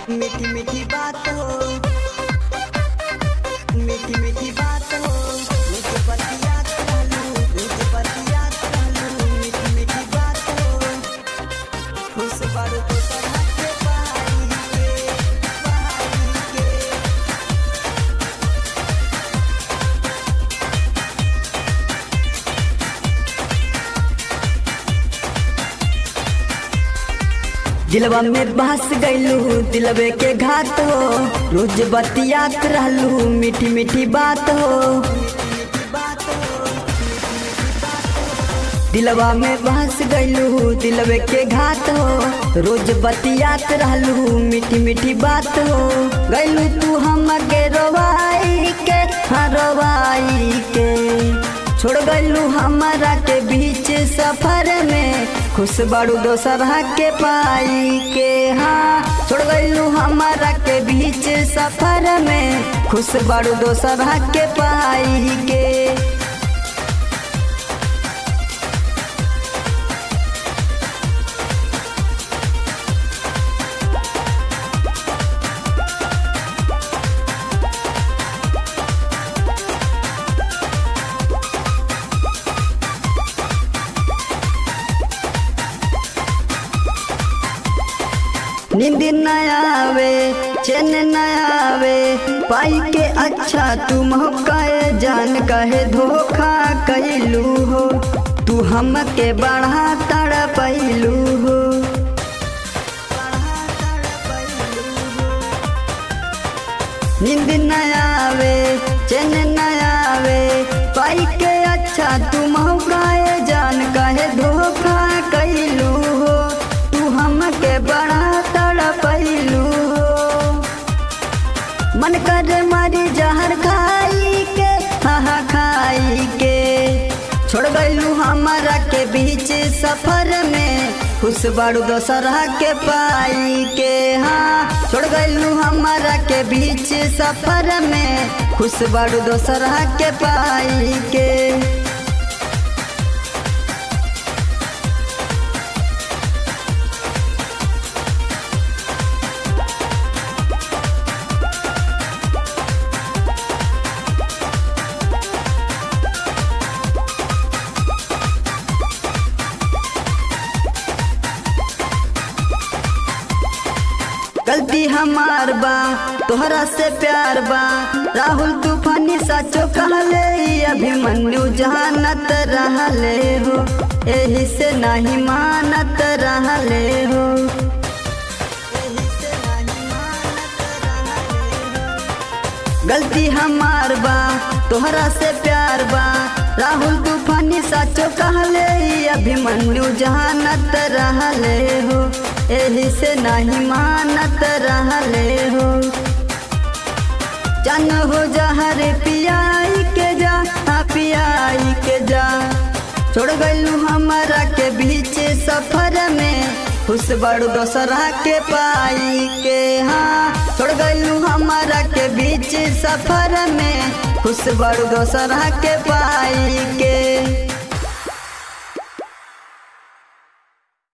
मीठी मीठी बात हो मीठी मीठी बात हो मुझे बतियात रहलू मुझे बतियात रहलू मीठी मीठी बात हो खुश बारू तो तरह के पाई के पाई के दिलवा में बहस गईलू दिलवे के घात हो रोज बतियात रहलू मीठी मीठी बात हो दिलवा में बहस गईलू दिलवे के घात हो रोज बतियात रहलू मीठी मीठी बात हो गईलू तू हम के रोवाई के हाँ रोवाई के छोड़ गईलू हमारा के बीच सफर में खुश बाड़ू दोसरा के पाई के हाँ छोड़ गईलू हमारा के बीच सफर में खुश बाड़ू दोसरा के पाई के नींद न आवे चैन न आवे पाई के अच्छा तू मौकाए जान कहे धोखा कैलू हो तू हमके बढ़ा तड़ पैलू हो नींद न आवे चैन न आवे पाई के अच्छा तू मौकाए जान कहे धोखा कैलू हो तू हमके बड़ा तड़पैलू हो मन कर मारी जहर खाई के हाँ खाई के छोड़ गईलू हमारा के बीच सफर में खुश बाड़ू दोसरा के पाई के हाँ छोड़ गईलू हमारा के बीच सफर में खुश बाड़ू दोसरा के पाई के गलती हमार बा तोहरा से प्यार बा राहुल तूफानी साचो कहले ई अभिमन्यु जानत रहले हो एही से नहीं मानत रहले हो गलती हमार बा तोहरा से प्यार बा राहुल तूफानी साचो कहले ई अभिमन्यु जानत रहले हो एही से नहीं मानत रहले हो जन हो जहर पियाई के जा हाँ पियाई के जा छोड़ गईलू हमारा के बीच सफर में खुश बड़ू दोसरा के पाई के हाँ छोड़ गईलू हमारा के बीच सफर में खुश बड़ू दोसरा के पाई के